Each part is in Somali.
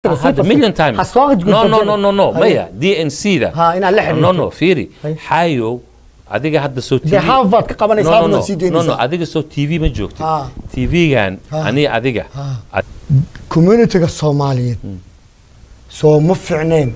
hadda million times ha soo no no no no no Haye. maya d n c da Ha, inaad la xiriirto. no no fiiri Haye. xaayow adiga hadda soo dee harvard ka qabanaysa no no harvard no sii no no deynaysa adiga soo tv ma joogtid Ha. tv-gan Ha. aniga adiga Ha. communityga soomaaliyeed soo ma fiicneen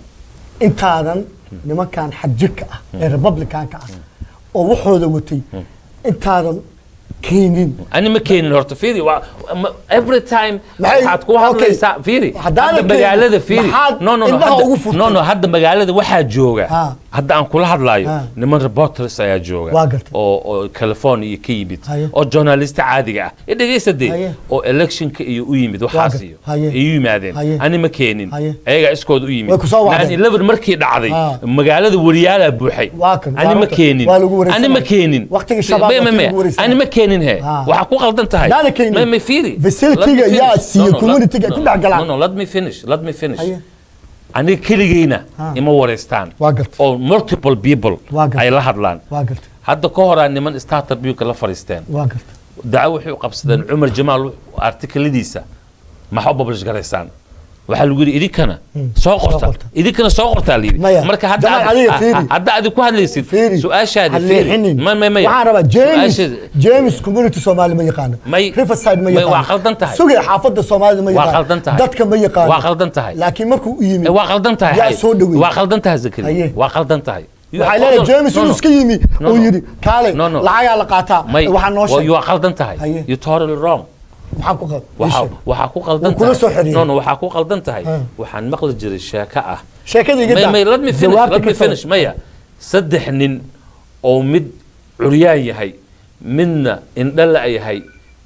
intaadan nimankan xadjirka ah ee republicanka ah oo waxooda watay intaadan keenin ani ma keenin horta fiiri waa ma- every time Maxay- waxaad ku okay. hadlaysaa fiiri Haddaanan hadda keenin, magaalada fiiri maxaad no no no indhaha hadda- ugu furtay? no no hadda magaalada waxaa jooga Ha. hadda aan kula hadlaayo Ha. niman reporters ayaa jooga Waa gartay. oo oo california ka yimid Haye. oo journalista caadiga ah ee dhegeysta dee Haye. oo electionka iyo u yimid waxaas gartay. iyo Haye. ay u yimaadeen Haye. ani ma keenin Haye. ayagaa iskooda u yimid Way ku soo wacdeen. 9/11 markii dhacday Ha. magaalada wariyaalaa buuxay Waa kan, ani waa ma runta. keenin Waa lagu wareysanaya. ani ma keenin Waqtigii shabaab May- may- waqtigii may- lagu wareysanaya. ani ma keenin he Ha. waxaa ku qaldan tahay Haddaana keenin. May- may fiiri. Facility-ga Let me yaa finish. siiye No, no, community-ga let- ku dhex galaan. no no let me finish let me finish Haye. aniga keligeyna Ha. ima wareystaan Waa gartay. oo multiple people Waa gartay. ay la hadlaan waa gartay hadda ka horaa niman startup ka la fariisteen waa gartay daco waxay u qabsadeen cumar jamaal artikeladiisa maxaa u publish garaysaan waxaa lagu yidhi idinkana soo qorta qorta. idinkana soo qortaa layidhi Maya, marka hadda Jamaal, aad- adiga ah, fiiri. ah, hadda aad ku hadlaysid fiiri su-aashaadi ha fiiri leexinin. ma ma maya waxaan rabaa james Su-aashaadi- james community soomaali ma yaqaano May- riverside ma may- yaqaano waa qaldan tahay. sugay xaafadda soomaalida ma Waa yaqaano qaldan tahay. dadka ma yaqaano Waa qaldan tahay. laakiin markuu u yimid Eh, waa qaldan tahay yaa Hay. soo dhaweeyey. waa qaldan tahay zakari Haye. waa qaldan tahay You waxay are- leedahay no, james no, inuu no. iska yimi No, uu no. yidhi kaale No, no. lacagaa la qaataa may waxaa noo well, sheeg you are qaldan tahay Haye. you totally wrong maxaa ku qal waxaa waxaa ku qaldan Wuu kula soo tahay xiriiray. no no waxaa ku qaldan tahay Ha. waxaan maqli jiray sheeko ah sheekada iga may daa may let me finish jawaabta let me ka soo- finish maya saddex nin oo mid curyaan yahay midna indhala yahay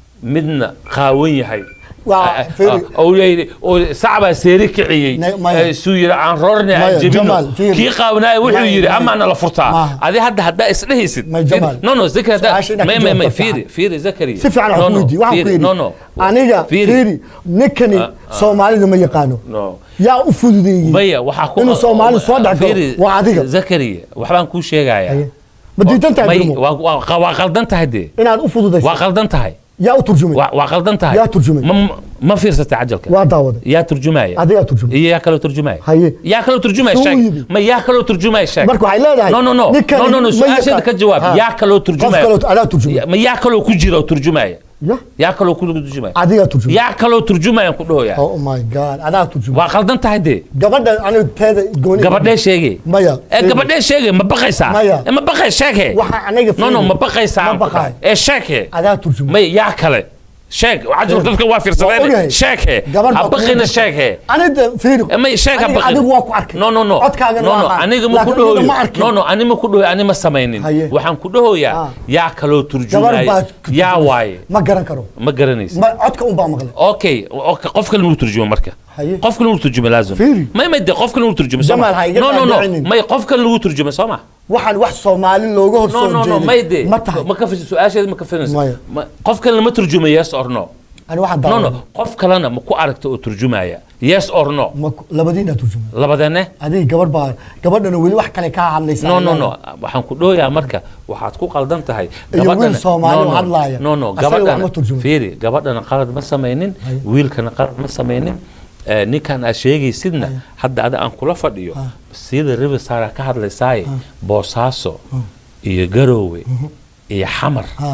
midna qaawan yahay Waa, Ah, ah, fiiri. ah, oo yidhi oo sacbaa seeri kiciyey Ne- maya. Eh, suu yidhi aan roorne aan Maya, jebino Jamaal, fiiri. kii qaawanaayo wuxuu Maya, yidhi maya. amaana la furtaa Maaha. adi hadda haddaa isdhehaysid Maya, Fiiri. Jamaal. no no zakari haddaa Su-aasha inaad may ka may may jawaabto fiiri fiican. fiiri zakari si fiican no wax no weydi waxaan ku fiiri yidhi no no aniga fiiri ninkani Ah, ah. soomaalida ma yaqaano no yaa u fududeeyey maya waxaa ku inuu soomaali soo dhex galo Fiiri, waa adiga zakari waxbaan kuu sheegayaa Haye. ma diidan tahay May- Birmo? waa- waa waa qaldan tahay dee inaad u fududayso waa qaldan tahay yaa u turjumay waa waa qaldan tahay Yaa turjumay. ma ma- ma fiirsatay cajalka waa daawaday yaa turjumaya adigaa turjumay iyo yaa kaloo turjumaya Haye. yaa kaloo turjumaya Suu sheeg yidhi. ma yaa kaloo turjumaya sheeg marka waxay leedahay no no no ninkani no no no ma su-aasheeda yaqaan- ka jawaab Ha. yaa kaloo qof turjumaya kaloo adaa turjumay ma yaa kaloo ku jira oo turjumaya ya yaa kaloo ku turjumaya adigaa turjumay yaa kaloo turjumaya ku dhahoya oh my god adaa turjumay waa qaldan tahay dee gabadha aniga teeda gooni gabadhee sheege maya ee gabadhee sheege ma baqaysaa Maya. Eh, ma baqay sheege waxa aniga no no fiiri. ma baqaysaa ma aan ku baqaay dhahay. ee sheege adaa turjumay may yaa kale sheeg cajal dadka waa Waa fiirsadeen ogahay. sheege Gabar baa ha baqina kugu- sheege aniga fiiri Eh, may sheeg ha Aniga- baqin adigu waa ku arkay no no no codkaagana no waa no aqaan. aniga ma ku Laakiin dhahoyo aniga ma arkin. no no ani ma ku dhahoyo ani ma samaynin Haye. waxaan ku dhahoyaa Ah. yaa kaloo gabar turjumaya baa yaa waaye ma garan karo ma garanaysa ma codka un baa maqlay okay okay, qof kale inuu turjumo marka Haye. qof kale inuu turjumo laazim Fiiri. may may de qof kale inuu turjumo soo Jamaal, ha iga no no no dhaadhicinin. may qof kale lagu turjumo soo ma waxaan wax soomaali looga hor no soo no no jeeday may de ma tahay ma ka fish su-aasheeda ma ka filayso Maya. Ma- qof kale lama turjumo yes or no ani waxaan no daawaday no qof kalena ma ku aragta oo turjumaya yes or no ma ku- labadiina turjumay labadane adiga gabar baa gabadhana weli wax kale kaa hadlaysa no no no waxaan ku dhooyaa marka waxaad ku qaldan tahay Iyo gabadhana- wiil Soomaali no, oo no, hadlaaya. no no Asaga wax gabadhana ma turjumo. fiiri gabadhana qalad ma samaynin Haye. wiilkana qalad ma samaynin Eh, ninkan aad sheegaysidna hadda ada aan kula fadhiyo sida riverside ka hadlaysaaye boosaaso iyo garoowe iyo xamar ha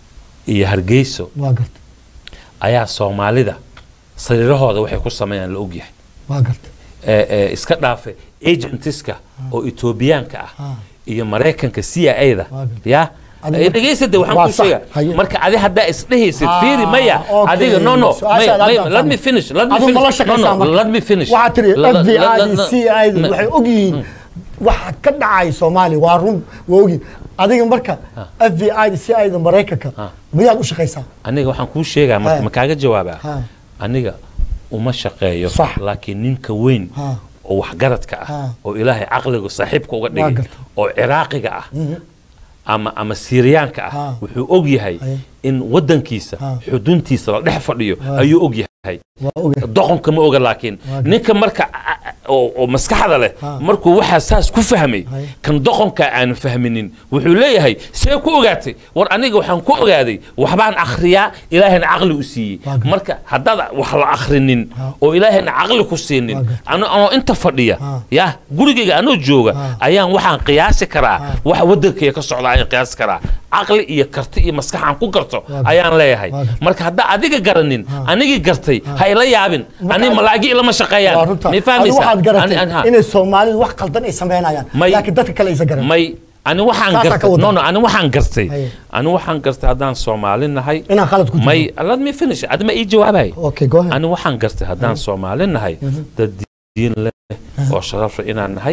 iyo hargeyso waa gartay ayaa soomaalida sariirahooda waxay ku sameeyaan la ogyahay waa gartay ee, ee, iska dhaafe agentiska oo etoobiyaanka ah Ah. iyo maraykanka c i da Waa gartay. ya Adiga- Eh, dhegaysade Waa waxaan ku sax. sheega Haye. marka adi haddaa isdhehaysid Ah, fiiri maya okay. adiga no no Su-aasha may- may- hadda let me fahmay. finish let me Adigu ma la finish no shaqaysaa no marka? let me finish waxaa tiri La- la- FBI la- da la- c i da ma- waxay ogyihiin waxa ka dhacay soomaaliya waa run waa ogyihiin adiga marka f b i da c i da maraykanka miyaad u shaqaysaa aniga waxaan kuu sheegaa marka Ha. ma kaaga jawaabaa Ha. aniga uma shaqeeyo Sax. laakiin ninka weyn Ha. oo waxgaradka ah Ha. oo ilaahay caqliga saaxiibka uga dhigay gartay. oo ciraaqiga ah ama ama siiriyaanka ah Ha. wuxuu og yahay Haye. in wadankiisa Ha. xuduntiisa la dhex fadhiyo ayuu og yahay waa ogahay doqonka ma oga laakiin Waa gartay. ninka marka a- a- oo oo maskaxda leh Ha. markuu waxaa saas ku fahmay Hay. kan doqonka aan fahminin wuxuu leeyahay see ku ogaatay war aniga waxaan ku ogaaday waxbaan akhriyaa ilaahayna caqli u siiyey Waa gar- marka haddaad wax la akhrinin Ha. oo ilaahayna caqli ku siinin Waa gar- ano anoo inta fadhiya Ha. ya gurigayga anoo jooga Ha. ayaan waxaan qiyaasi karaa waxa wadankayga ka socda ayaan qiyaasi karaa caqli iyo karti iyo maskax aan ku garto Waa gar- ayaan leeyahay Waa gar- marka haddaa adiga garanin anigii gartay ha ila yaabin ani malaagi ilama waa shaqeeyaan runta may adi fahmaysaa waxaad Ani- garatay ani- ha. inay soomaalidu wax qaldan ay samaynayaan May- laakiin dadka kale aysan garan may ani waxaan Saasaa ka gartay wada. no no ani waxaan gartay Haye. ani waxaan gartay haddaan soomaali nahay inaan khalad ku may jiro let me finish adma ii jawaabay okay go ahead ani waxaan gartay haddaan soomaali nahay dad diin leh oo sharaf leh inaan nahay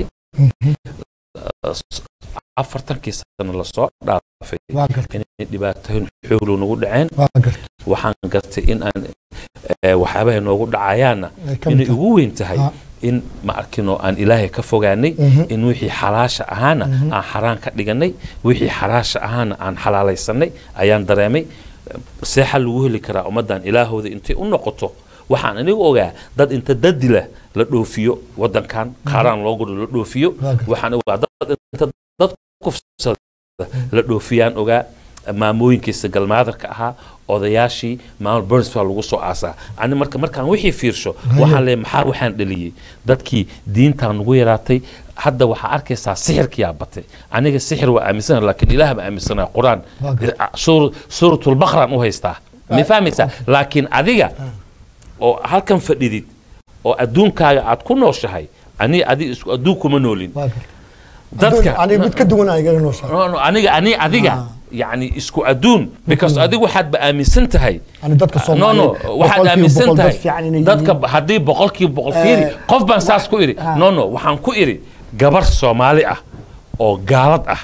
afartankii sano lasoo dhaafay waa gartay inay dhibaatooyin xooglu nagu dhaceen waa gartay waxaan gartay in aan eh, waxyaabaha noogu dhacayaanna Ay ka inay mid tahay. ugu weyn tahay Ha. in ma arkinoo aan ilaahay ka fogaanay Mhm. in wixii xalaasha ahaana aan xaraan ka dhiganay wixii xalaasha ahaana aan xalaalaysanay ayaan dareemay seexa lagu heli karaa ummaddan ilaahooda intay u noqoto waxaan anigu ogaa dad inta dadila la dhoofiyo wadankan qaaraan loo guro la dhoofiyo Waa gartay. waxaan ogaa dad inta dad kufsada la dhoofiyaan ogaa maamooyinkiisa galmaadarka ahaa odayaashii maamul burns baa lagu soo aasaa ani marka markaan wixii fiirsho waxaan leeyahay maxaa waxaan dhaliyey dadkii diintaa nagu yaraatay hadda waxaa arkaysaa sixirkiyaa batay aniga sixir waa aaminsana laakiin ilaah ma aaminsanaa qur-aan Waa gartay. suur- suuratulbaqraan u haystaa ma fahmaysaa laakiin adiga oo halkan fadhidid oo adduunkaaga aad ku nooshahay ani adiga isku adduun kuma noolin waa gartay dadka aniga mid ka duwan aan igaga nooshahay no, no, aniga ani adiga Ah. yani isku adduun because adigu waxaad ba aaminsan tahay ani dadka no soomaaliyeed no waxaad boqolkiiba aaminsan boqol dad tahay fiican inay dadka yihiin. haddii boqolkiiba boqol fiiri Eh, qof baan saas ku idhi ah. no no waxaan ku idhi gabar soomaali ah oo gaalad ah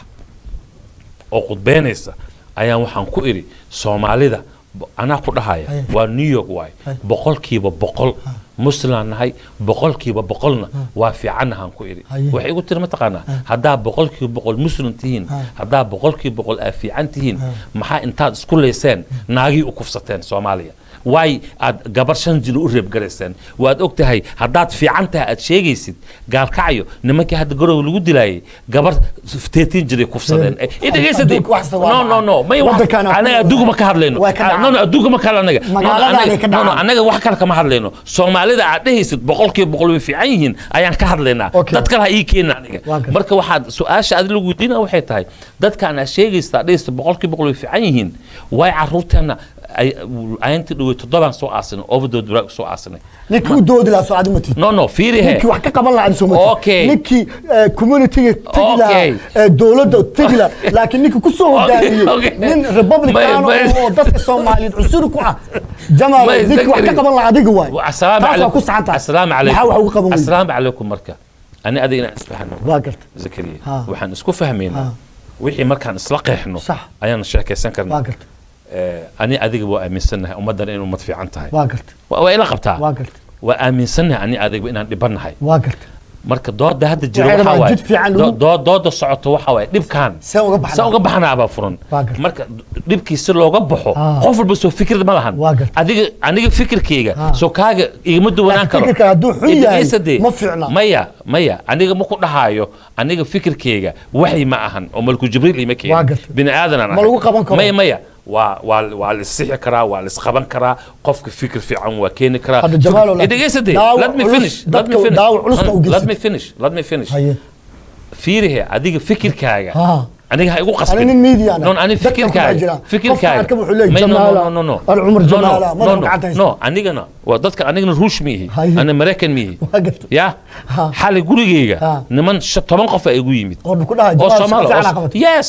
oo qudbeynaysa ayaan waxaan ku idhi soomaalida bo- anaa ku dhahaya Aye. waa new york waay Aye. boqolkiiba boqol muslimaan nahay boqolkiiba boqolna waa fiicannahaan ku idhi Aye. waxay igu tiri mataqaanaa haddaa boqolkiiba boqol muslim tihiin Aye. haddaa boqolkiiba boqol aa fiican tihiin maxaa intaad isku leyseen naagii u kufsateen soomaaliya waay aad gabar shan jilo u reebgarayseen waad og tahay haddaad fiican tahay aad sheegaysid gaalkacyo nimankii hadda garow lagu dilaayay gabar teetiin jiray kufsadeen Eh, Eh, idhageysatay adduunka wax kasta waa no no no may wax- Waddankaana ku- anaga adduunka ma ka hadlayno Way ka Ah, no no adduunka ma ka hadla anaga No, no, Magaaladaanay anaga- ka no, no, dhacaan. anaga wax kale kama hadlayno soomaalida aad dhehaysid boqolkiiba boqol way fiican yihiin ayaan ka hadlaynaa Okay. dad kale ha ii keena aniga Waa gartay. marka waxaad su-aasha adi lagu weydiina waxay tahay dadkaan aad sheegaysa aad dhehaysa boqolkiiba boqol way fiican yihiin way caruurteena ay- ayaantii dhawey toddobaan soo aasinay overdood baraag soo aasinay ninkii u doodi lahaa soo adi ma tihid no no fiiri he ninkii wax ka qaban lahaa adi soo ma Okay. tihid ninkii eh, communityga tegi lahaa Okay. eh, dowladda tegi lahaa laakiin ninkii ku soo hogaamiyey okay. nin republican May- may- oo dadka soomaaliyeed cusuri ku ah jamaal May- ninkii wax ka Zakari. qaban lahaa adiga waay asalaamu taas waa calaykum ku saxan tahay asalaamu maxaa wax uga qaban calaykum weyday asalaamu calaykum marka ani adiga inaan isfahno waa garta zakariya Ha. waxaan isku fahmaynaa Ha. wixii markaan isla qeexno Sax. ayaan sheekaysan waa karnaa garta Eh, ani adiga waa aaminsannahay ummaddan inay ummad fiican tahay waa garta waa waa ila qabtaa waa garta waa aaminsannahay ani adiga inaan dhibannahay waa garta marka dooda hadda jira Waxay waxa rabaan waaye jid fiican do- lagu- doo- dooda socoto waxa waaye dhibkaan see uga baxnaa? se uga baxnaabaa furan Waa gartay. marka dhibkii si looga baxo Ah. qof walba soo fikir ma lahan Waa gartay. adiga aniga fikirkayga Ah. soo kaaga igama duwanaan Laakiin karo fikirka hadduu xun Id- yahay, isadee. ma fiicna. maya maya aniga ma ku dhahaayo aniga fikirkayga waxy ma ahan oo malku jibriil ima Waa keenin gartay. bini aadanaan Ma lagu qaban karo? maya maya waa waa waa lisixi karaa waa lisqaban karaa qofka fikir fiican waa keeni karaa Hadda Jamaalow, Fik- Idhegeysadee, daawo let me culus, finish let me dadka finish daawo culuska u let geysid. me finish let me finish haye fiirihe adiga fikirkaaga Ha. aniga ha igu qasbin Ani nin media ana. non ani Dadka ku dhex jira. fikirkaaga Qofka fikirkaaga arka wuxuu leeyahay May- no, Jamaala, no, no, no, no. Al Cumar No, no, Jamaala, no, madaxa no, gacanta haysta. no anigana waa dadka anigana ruush miihi Haye. ana maraykan miihi Waa gartay. ya Ha. xali gurigeyga Ha. niman shan- toban qof aa igu yimid oo ku dhahay oo Jamaal soomaali si fiican aa oo- qabatay. yes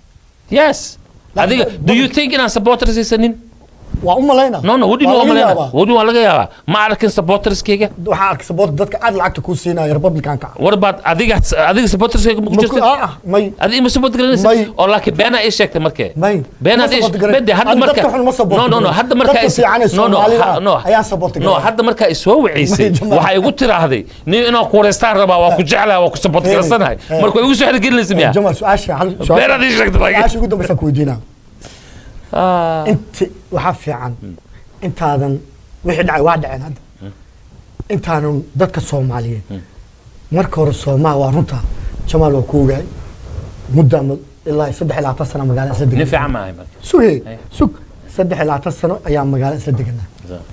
yes Laakiin adiga dad- do you think inaan supporters haysanin waa u malayna no no wadi Waa waa laga maleyna yaabaa. wadi waa laga yaabaa ma arkin supporterskayga waxaa arkay saboorta dadka aad lacagta kuu siinaya republicanka war baad adiga adiga supporterskayga ma ku jirtid ah may adiga ma support garanaysa May. oo laakiin beenaa ii sheegtay markee may beenaad Ma ii support garan. bede hadda Ani marka dadka xun ma support no no no garan. hadda marka dadka fiican ee no no Soomaalida ha- no ayaan support no garan. hadda marka isoo waceysay May, Jamaal. waxay igu tiraahday nin inaan kuwareystaan rabaa waa ku jeclaha waa ku support Hey, garansanahay hey. marka way igu soo xirigelinaysa miya Jamal su-aasha hal beenaad ii sheegtay laakiin su-aasha ugu dambaysa ku weydiinaa Ah. inta waxaa fiican intaadan wixii dhacay waa dhaceen hadda intaanan dadka soomaaliyeed marka hore soomaa waa runta jamaal waa ku ogaay mudda ma- ilaa saddex iyo labaatan sano magaala isla nin deganaa fiican maahay marka suge Ay. sug saddex iyo labaatan sano ayaa magaala isla deganaa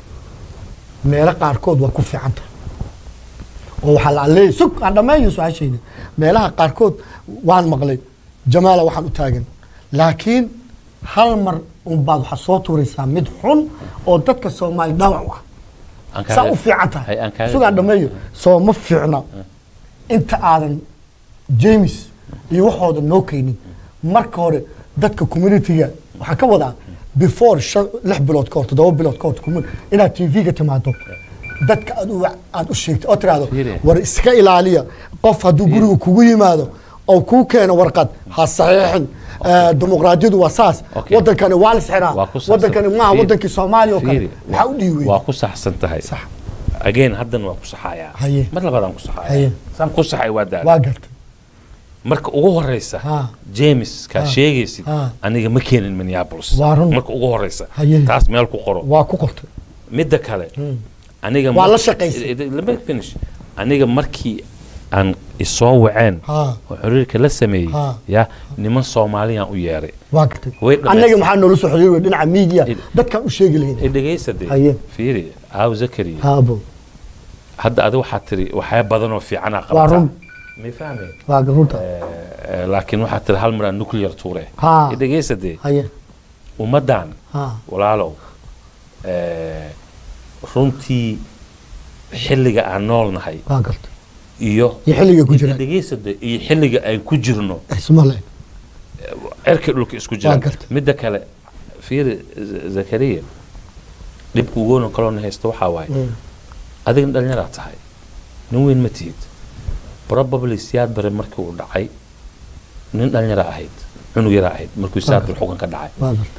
meelo qaarkood waa ku fiican tahay oo waxaa la leeyahay sug aan dhammeeyo su-aashayda meelaha qaarkood waan maqlay jamaala waxaan u taagan laakiin hal mar unbaad waxaa soo tuuraysaa mid xun oo dadka soomaali dhaawac u ah Aan saa kaaga- u fiican Hay, tahay aan kaaga- sugaan dhammeeyo soo ma fiicna inta aadan james iyo waxooda noo keenin marka hore dadka communitiga waxaa ka wadaa before shan lix bilood ka hor toddoba bilood ka hor commu- inaad tv-ga timaado dadka aad u wac- aad u sheegto oo tiraahdo Fiiri. war iska ilaaliya qof hadduu guriga kugu yimaado oo kuu keeno warqad ha saxiixin Eh, dimuqraadiyadu waa saas Okay. wadankani waa la sixraa Waa ku saabsan- wadankani maaha Fiiri. wadankii soomaaliya oo kale Fiiri. maxaa u dhiiwey waa ku saxsan tahay sax again haddan waa ku saxayaa Haye. mar labaadaan ku Haye. saxayaa saan ku saxay waa daal waa gartay marka ugu horeysa Ha. james kaa Ha. sheegaysid Ha. aniga ma keenin minneapolis Waa run. marka ugu horeysa Haye. taas meel ku qoro waa ku qortay midda kale aniga Waa mar- la shaqaysay. Eh, eh, let me finish aniga markii aan isoo waceen Ha. oo xiriirka la sameeyey Ha. ya niman soomaaliyaan u yeeray waa gartay Way dhammaystir- annaga maxaa noola soo xiriir dhinaca media Id- dadkaan u sheegi lahayn Eh, dhegaysa dee Haye. fiiri aaw zakariya haabo hadda adiga waxaad tiri waxyaa badan oo fiicanaa waa qabataa run may fahmeen waa runta Eh, laakiin waxaad tiri hal mar aan nuclear tuure Ha. Eh, dhegaysa dee haye ummaddan ha walaalow eh, runtii xilliga aan nool nahay waa gartay iyo iyo xilliga ku jira dhegaysa dee iyo xilliga aan ku jirno ismale cirka dhulka isku Waa jira gartay. midda kale fiiri Z- zakariya dhibka ugoona kaloona haysta waxaa waaye adigna dhalinyaraa tahay nin weyn ma tihid probably siyaad bare markii uu dhacay nin dhalinyara ahayd cunug yaraa ahayd markuu siyaad bare xugan ka dhacay waa gartay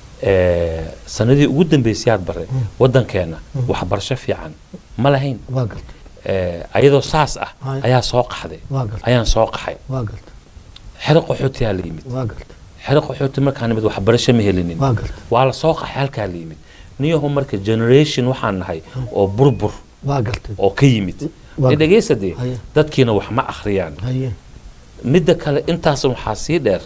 Eh, sanadii ugu dambeysay siyaad bare wadankeena waxbarasho fiican ma lahayn waa gartay Eh, ayadoo saas ah Hay. ayaa soo qaxday waa gartay ayaan soo qaxay waa gartay xero qaxootiyaa la yimid waa gartay xero qaxooti markaan nimid waxbarasho ma helinin waa gartay waa la soo qaxay halkaa la yimid niyahu marka generation waxaan nahay oo burbur waa gartay oo ka yimid Waa- ee dhegaysa dee Haye. dadkiina wax ma akhriyaan haye midda kale intaas waxaa sii dheer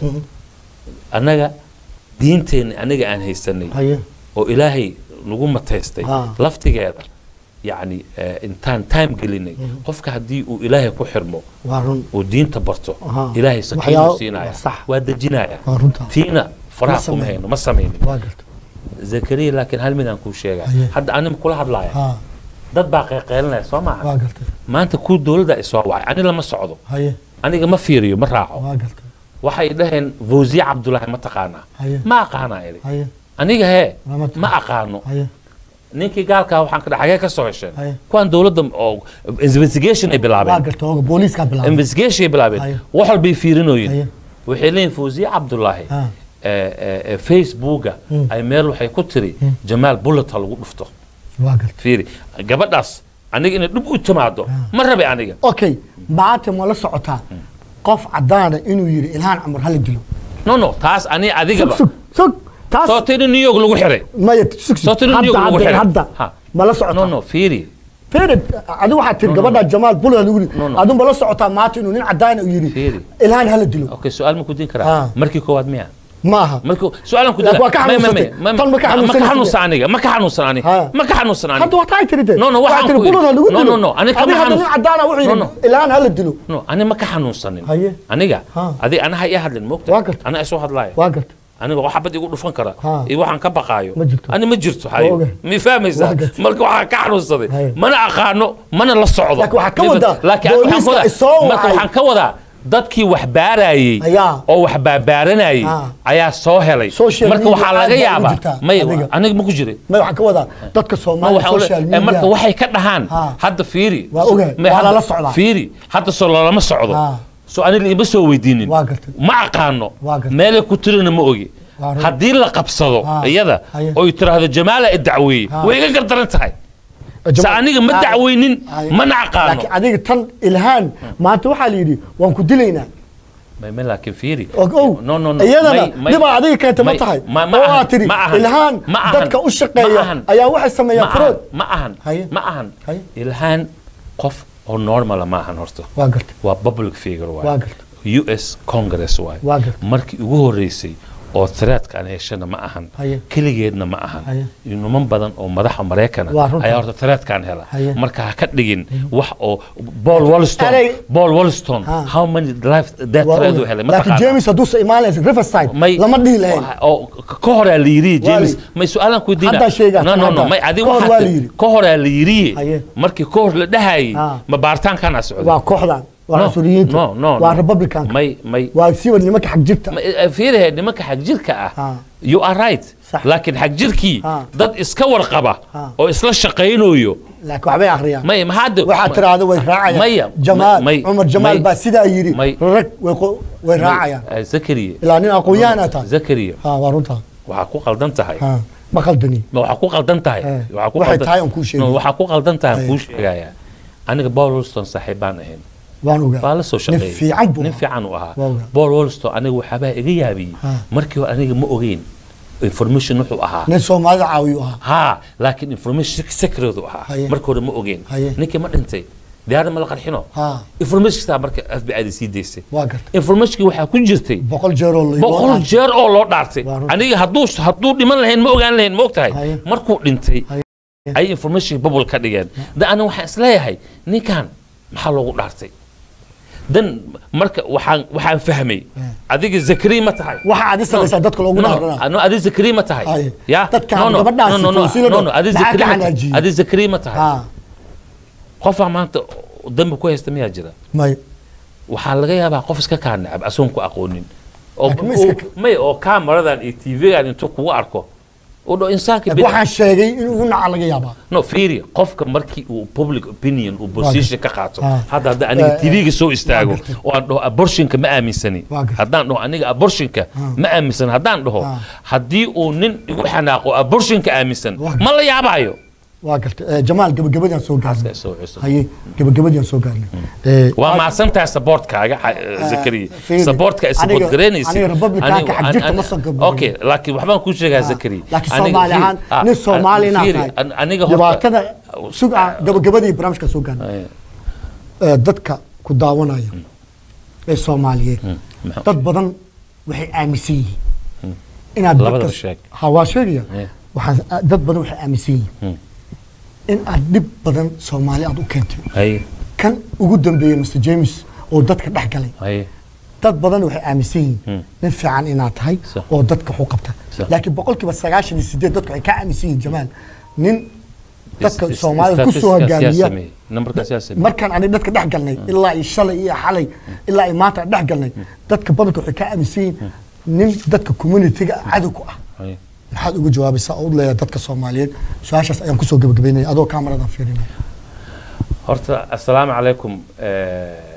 annaga diinteenna aniga aan haysanay haye oo ilaahay nagu mataystay Ah. laftigeeda yacni eh, intaan time gelinay qofka haddii uu ilaahay ku xirmo waa run uu diinta barto Aha. ilaahay sakiinu Waxyaabo- siinaya sax. waa dejinaya waa runta tiina faraha Ma kuma samaynin. hayno ma samaynin waa gartay zakariya laakiin hal midaan kuu sheega Haye. hadda anima kula hadlaaya ha dad baa qeyqeylinaya soo maaha waa gartay maanta kuu dowladda ay soo wacay ani lama socdo haye aniga ma fiiriyo ma raaco waa gartay waxay dhaheen fawziya cabdulaahi ma taqaanaa haye ma aqaanaa iri haye aniga hee Lama taqaan. ma aqaano haye ninkii gaalkaa waxaan ka dhahay xagee ka soo hesheen Haye. kuwaan dowladda oo investigation ay waa bilaabeen gartay ooga booliiskaa bilaabay investigation ay Haye. bilaabeen wax walbay fiirinooyin haye waxay leeyihin fawziya cabdulaahi ha eh, eh, eh, facebooka Mm. ay meel waxay ku tiri jamaal bullet ha lagu dhufto waa gartay fiiri gabadhaas aniga inay dhib u timaado ma rabe aniga okay maanta ma la socotaa qof cadaana inuu yidhi ilhaan camar hala dilo no no taas ani sug adigaba sug sug taas soo tiri new york lagu xiray maya sug sug Soo tiri hadda New York lagu hadda xiray. hadda Ha. ma la no socotaa no fiiri ferid adi waxaad tiri No, no, gabadha jamaal bula lagu yidhi No, no. adu ma la socotaa maanta inuu nin cadaana uu yidhi Fiiri. ilhaan hala dilo okay su-aal ma ku din Ah. karaa markii koowaad miya maaha markii su-aalan ku Laakiin waa ka xanuunsatay. Tan ma ka ma xanuunsanaysid? ka xanuunsan aniga ma ka xanuunsan aniga Ha. ma ka xanuunsan aniga hadda waxta ay tiri de No, no, waxaan tiri ku yidhi. bulada lagu No, dilo no, no, aniga kama Adiga hadda nin xanuunsan. cadaana wuxuu No, yidhi no. ilhaan hala dilo no ani ma ka xanuunsanin Haye. aniga Ha. adi anaha ii hadlin moogta Waa gartay. ana isoo hadlaaya waa gartay aniga wax xabad igu dhufan kara Ha. iyo waxaan ka baqaayo Ma jirto. ani ma jirto Waa hayo ogahay. mi fahmaysaa Waa gartay. marka waxaan ka xanuunsaday Haye. mana aqaano mana la socdo Laakiin waxaa ka Midba- wadaa, laakiin waxaan ka booliiska wadaa- isoo marka wacay. waxaan ka wadaa dadkii wax baarayey Ayaa. oo wax baabaaranayay Ha. ayaa soo helay Social marka media waxaa aad laga baa ugu yaabaa jirtaa, may adiga. aniga ma ku jiray may waxaan ka wadaa dadka Ma soomaaliya waxa ule- social eh, media marka waxay ka dhahaan Ha. hadda fiiri Waa ogahay, May waa hadda- lala socdaa. fiiri hadda soo lalama socdo Ha. so aniga ima soo weydiinin Waa gartay. ma aqaano Waa gartay. meelay ku tirina ma ogi Waa run. haddii la qabsado Ha. iyada Haye. oy tiraahdo jamaala i dacweeyey Ha. way iga gardaran tahay Jamaal- sa aniga ma Ah, dacweynin haye. mana aqaano laakiin adiga tan ilhaan maanta waxaa la yidhi waan ku dilaynaa May- may laakiin fiiri Og- ow no no no iyadana may- may- dhibaa adiga keenta ma may- tahay ma- ma oo ahan, aad tiri ma ahan, ilhaan ma ahan, dadka u ma shaqeeya ahan. ayaa waxay sameeyaan ma furood ahan ma ahan Haye. ma ahan Haye. ilhaan qof oo normala ma ahan horta waa garta waa public figure waa waay garta u s congress waay waa garta markii ugu horeysay oo threadkaan heshana ma ahan haye keligeedna ma ahan Haye. niman badan oo madaxa maraykana Waa runta. ayaa horta threadkaan hela Haye. marka ha ka dhigin wax oo paul wolston Erey- paul wolston Ha. how many life that waa thread u ogahay. helay laakiin james hadduusa imaanaysa riverside may lama dhihi lahayn oo ka horaa la yiri james la- may su-aalan ku diina Haddaa sheegaa, no no no haddaa. may adi Ka hor waxaa waa ti- la yiri. ka horaa la yiri Haye. markii ka hor la dhahayay Ha. ma baaritaankaana socda waa kooxdan waa No, cusuriyiinta no, no, waa no. republicanka may may waa siwa nimanka xag jirta Ma- eh, fiirihe nimanka xag jirka ah Ha. you are right Sax. laakiin xag jirkii Ha. dad iska warqaba Ha. oo isla shaqaynayo laakiin waxbay akhriyaan may maxaad waxaa tiraahda way raacayaan maya jamaal may- cumar jamaal may- baa sidaa yidhi may- rag way qo- way raacayaan Eh, zakariya ilaa nin aqoon-yahanaa tahay zakariya ha waa runtaa waxaa ku qaldan tahay ha ma khaldani ma waxaa ku qaldan tahay Eh, waxaa ku waxay qaldan- tahay aan kuu sheegay. No, waxaa ku qaldan tahay aan Eh. kuu sheegayaa aniga paul wolston saaxiib baan ahayn waan ogaa waa la soo nin shaqeeyay fiican buu nin ahaa. fiican uu ahaa Waa ogaa. paul wolston aniga waxaabaa iga yaabiyey Ha. markii hore aniga ma ogeyn information wuxuu ahaa nin soomaalida caawiyu ahaa ها لكن information secret u ahaa Haye. marka hore ma ogeen Haye. ninkii ma dhintay diyaarad ma la qarxino ha information taa marka FBI da sii daysay waa garta informationkii waxaa ku jirtay boqol jeeroo la boqol jeer oo loo dhaartay Waa runta. aniga hadduu hadduu dhiman lahayn ma ogaan lahayn ma ogtahay Haye. markuu dhintay Haye. ay information bubble ka dhigeen da aniga waxaan isleeyahay ninkan maxaa loogu dhaartay dan marka waxaan waxaan fahmay adiga zakari ma tahay waxa aad isagaysaa dadka loogu dhaarana no adi zakari ma tahay Haye. ya Dadkaan no no gabadhaasi no no fawsiila no no dhow. adi Maxaa zakari ka ma tahay xanaajiyey? adi zakari ma tahay ha qofaa maanta dambi ku haysta miyaa jira may waxaa laga yaabaa qof iska kaa necab asoon ku aqoonin oo Laakiin ma iska- oo- may oo kaamaradan iyo tvgan intuu kugu arko u dho insaanka laakiin waxaan sheegay in ugu naca laga yaabaa no fiiri qofka markii uu public opinion uu position ka qaato Ah. hadda hadda aniga Eh, tvga soo istaago gartay. oo aan dhaho abortionka ma aaminsani Waa gartay. haddaan dhaho aniga abortionka ma aaminsani haddaan dhaho Ah. haddii uu nin igu xanaaqo abortionka aaminsan Waa ma la yaabaayo waa garta Eh, jamaal gabagabadaan soo gaarnay Soo cusub. haye gabagabadaan soo gaarnay Eh, waa mahadsantahay saboortkaaga zakariya fiiri. saboortka ay Aniga- saboort garaynaysa aniga Republicanka xag jirta ma soo gabagabin. okay laakiin waxbaan kuu sheegaa zakariya laakiin Aniga- soomaali ahaan ah, nin soomaali inaad fiiri, tahay an- aniga horta dhibaatada sug ah gabagabadii barnaamijka soo gaarnay Ay, Eh, dadka ku daawanaya ee soomaaliyeed maxaa- dad badan waxay aaminsan yihiin inaad Labadaba dadka- sheeg. ha waa sheegaya Eh. waxaan dad badan waxay aaminsan yihiin Hmm. in aad dhib badan soomaali aad u keentay hay kan ugu dambeeyey mr james oo dadka dhex galay hay dad badan waxay aaminsan yihiin Hmm. nin fiican inaad tahay Sax. oo dadka waxu qabta Sax. laakiin boqolkiiba sagaashan iyo sideed dadku waxay ka aaminsan yihiin jamaal nin dadka Is- is- soomaalida ku soo statistics-kaas yaa hogaamiya sameeyey. Numberkaas yaa sameeyey. markaan ani dadka dhex galnay ilaa iyo shalay iyo xalay ilaa iyo maanta dhex galnay dadka badanka waxay ka aaminsan yihiin nin dadka communitiga cadow ku ah hay maxaad uga jawaabaysaa oo u leeyahay dadka soomaaliyeed su-aashaas ayaan kusoo gabagabaynaya adoo kaamaradan fiirinaya horta assalaamu calaykum eh,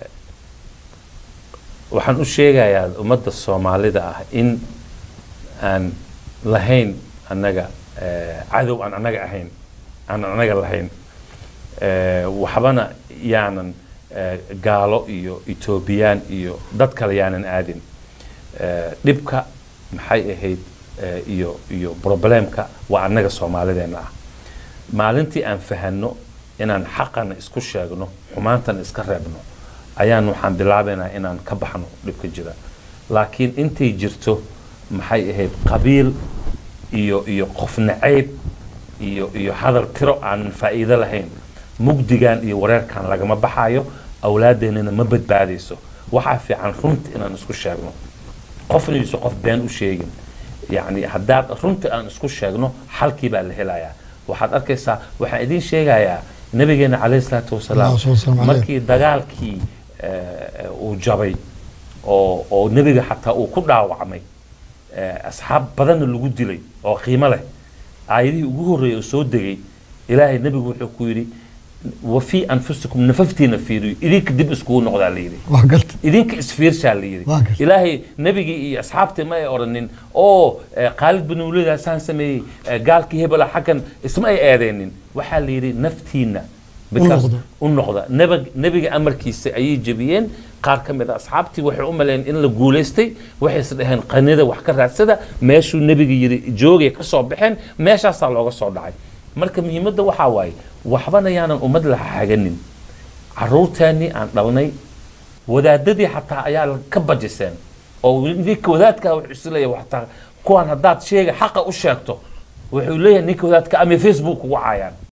waxaan u sheegayaa ummadda soomaalida ah in aan lahayn annaga eh, cadow aan annaga ahayn aan annaga lahayn Eh, waxbana yaanan eh, gaalo iyo etoobiyaan iyo dad kale yaanan aadin Eh, dhibka maxay ahayd eh, iyo iyo problemka waa annaga soomaalideena ah maalintii aan fahanno inaan xaqana isku sheegno xumaantana iska reebno ayaan waxaan bilaabaynaa inaan ka baxno dhibka jira laakiin intay jirto maxay ahayd qabiil iyo iyo qof nacayb iyo iyo hadal tiro aan faa'iido lahayn mugdigan iyo wareerkan lagama baxayo awlaadeennana ma badbaadayso waxaa fiican runta inaan isku sheegno qofna yuusan qof been u sheegin yacni haddaad runta aan isku sheegno xalkii baa la helayaa waxaad arkaysaa waxaan idiin sheegayaa nabigeena calayhi salaatu wasalaam Allahumma salli alayhi. markii dagaalkii eh, uu jabay oo oo nebiga xataa uu ku dhaawacmay eh, asxaab badanna lagu dilay oo qiimo leh aayadihii ugu horreeyay oo soo degay ilaahay nebigu wuxuu ku yidhi wa fii anfusikum nafaftiina fiiriyo idinka dib iskugu noqdaa la yidhi waa galta idinka isfiirshaa la yidhi Waa gartay. ilaahay nebigii iyo asxaabtii ma ay odhanin oo eh, khaalid bin waliid saan sameeyey eh, gaalkii hebela xaggan isma ay eedeynin waxaa la yidhi naftiina because- noqda. u noqda Nebig- nebiga amarkiisa ayay jebiyeen qaar ka mid a asxaabtii waxay u maleyn in la guulaystay waxayse dhaheen qanida wax ka raadsada meeshuu nebiga yidhi joogay ka soo baxeen meeshaasaa looga soo dhacay marka muhiimadda waxaa waaye waxbana yaanan ummad la xaganin caruurteennii aan dhalnay wadaadadii xataa ayaa la- ka bajiseen oo ninka wadaadka wuxuu isleeyahay xataa kuwan haddaad sheega xaqa u sheegto wuxuu leeyahay ninka wadaadka ama facebook ugu caayaan